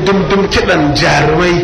dum dum kiɗan jarumai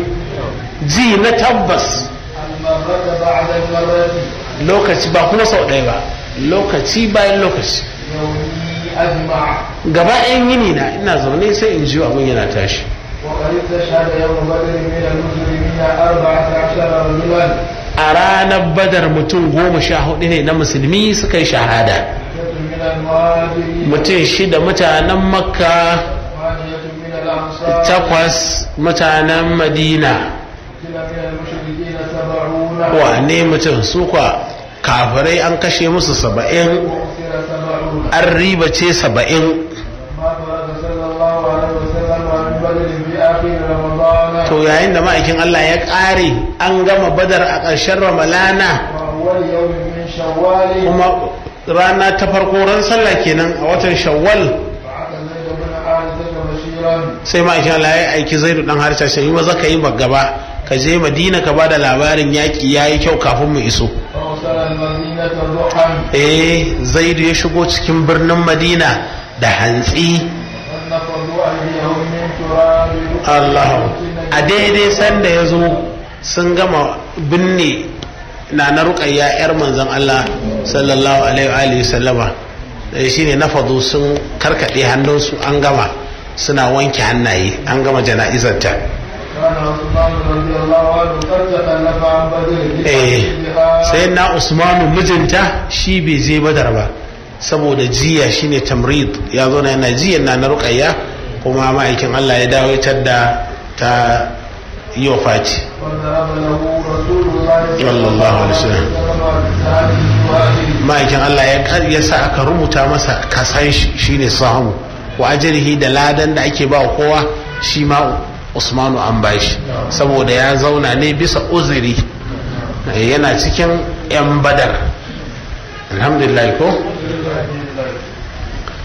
ji na tabbas المرة بعد المرة lokaci ba kuma sau ɗaya ba lokaci bayan lokaci يومي أجمع gaba ɗayan yini na ina zaune sai in ji abin yana tashi وقد استشهد يوم بدر من المسلمين أربعة عشر رجلا a ranar badar mutum goma sha hudu ne na musulmi suka yi shahada ستة من المهاجرين mutum shida mutanen makka ثمانية من الأنصار takwas mutanen madina قتل من المشركين سبعون wane mutum su kwa kafirai an kashe musu saba'in وأسر سبعون an ribace saba'in ما فرد صلى الله عليه وسلم عن بدر في آخر رمضان to yayin da ma'aikin Allah ya ƙare an gama badar a ƙarshen ramalana وأول يوم من شوال kuma rana ta farko ran sallah kenan a watan shawwal بعث زيد بن حارثة بشيرا sai ma'aikin Allah ya aiki zaidu dan harta sai yi maza ka yi gaba ka je madina ka bada labarin yaƙi ya yi kyau kafin mu iso فأرسل المدينة ضحى eh zaidu ya shigo cikin birnin madina da hantsi فنفضوا أيديهم من تراب Allah a daidai sanda ya zo sun gama binne na na ruƙayya 'yar manzon Allah sallallahu alaihi wa alihi sallama da shi ne na fado sun karkaɗe hannunsu an gama suna wanke hannaye an gama jana'izarta كان عثمان رضي الله عنه قد تخلف عن بدر eh بها sai na usmanu mijinta shi bai je badar ba saboda jiya shine tamrid ya zo na yana jiya na na ruƙayya kuma ma'aikin Allah ya dawo ya tadda ta yi wa faci وضرب له رسول الله صلى الله عليه وسلم. بسهله وأهله ma'aikin Allah ya kar ya sa aka rubuta masa kasan shi shine samu wa ajrihi da ladan da ake ba wa kowa shi ma Usmanu an bashi saboda ya zauna ne bisa uzuri yana cikin yan badar alhamdulillah ko